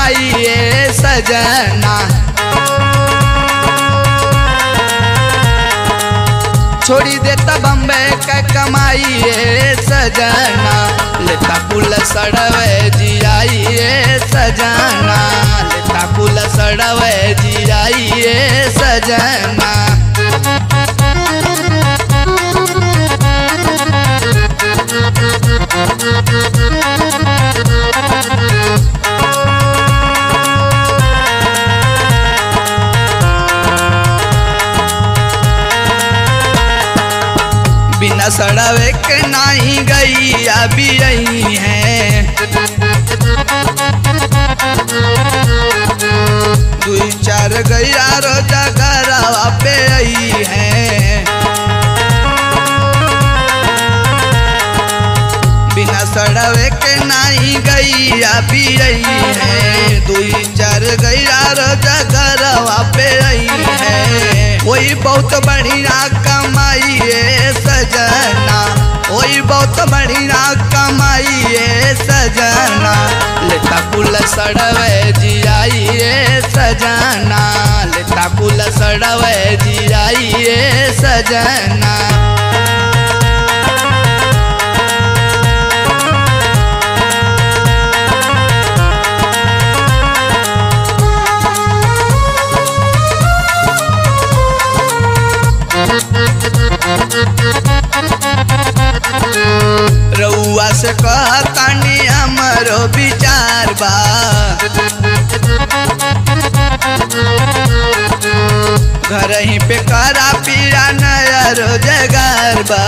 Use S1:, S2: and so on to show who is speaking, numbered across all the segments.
S1: कमाइए सजना छोड़ी देता बम्बे का कमाइए सजना लेता पुल सड़वे जियाइए सजना लेता पुल सड़वे जियाइए सजना बिना सड़वे के नहीं गई अभी यही है दुई चार गैया रोजा घरवा पे आई है बिना सड़वे के नहीं गई अभी यही है दुई चार गैया रोजा घरवा पे आई है वही बहुत बढ़िया कमाइए सजना वही बहुत बढ़िया कमाइए सजना लेता पुल सड़वे जियाइए सजना लेता पुल सड़वे जियाइए सजना रउआ से कहतानी हमरो विचार बा घर ही पे करा पीरा नया रोजगार बा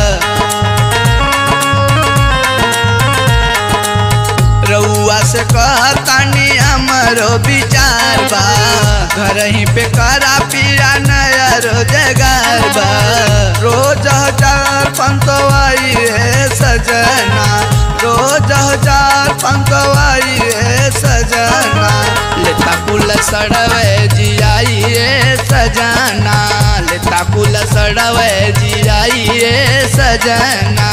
S1: रउआ से कहतानी हमरो विचार बा घर ही पे करा पीरा नया रोजगार बा रोज हजार पंतवाई है सजना रोज हजार पंतवाई है सजना लेता पुल सड़वे जियाइए सजना लेता पुल सड़वे जियाइए सजना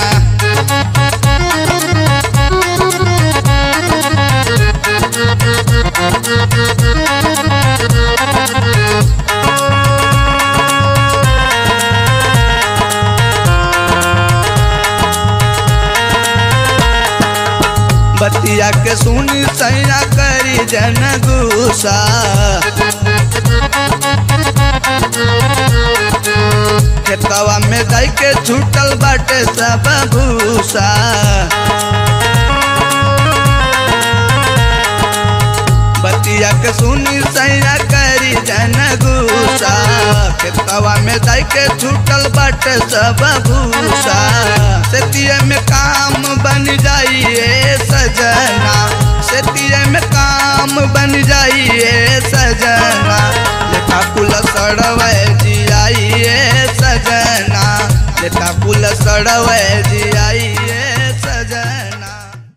S1: बतिया के सुनी सैया करी जन गुसा खेतवा में दई के छूटल बाटे सब भूसा बतिया के सुनी सैया करी जन गुसा खेतवा में दई के छूटल बाटे सब भूसा सेतिये में काम बन जाइए सजना सेतिये में काम बन जाइए सजना लेखा पुल सड़वे जियाइए सजना लेखा पुल सड़वे जी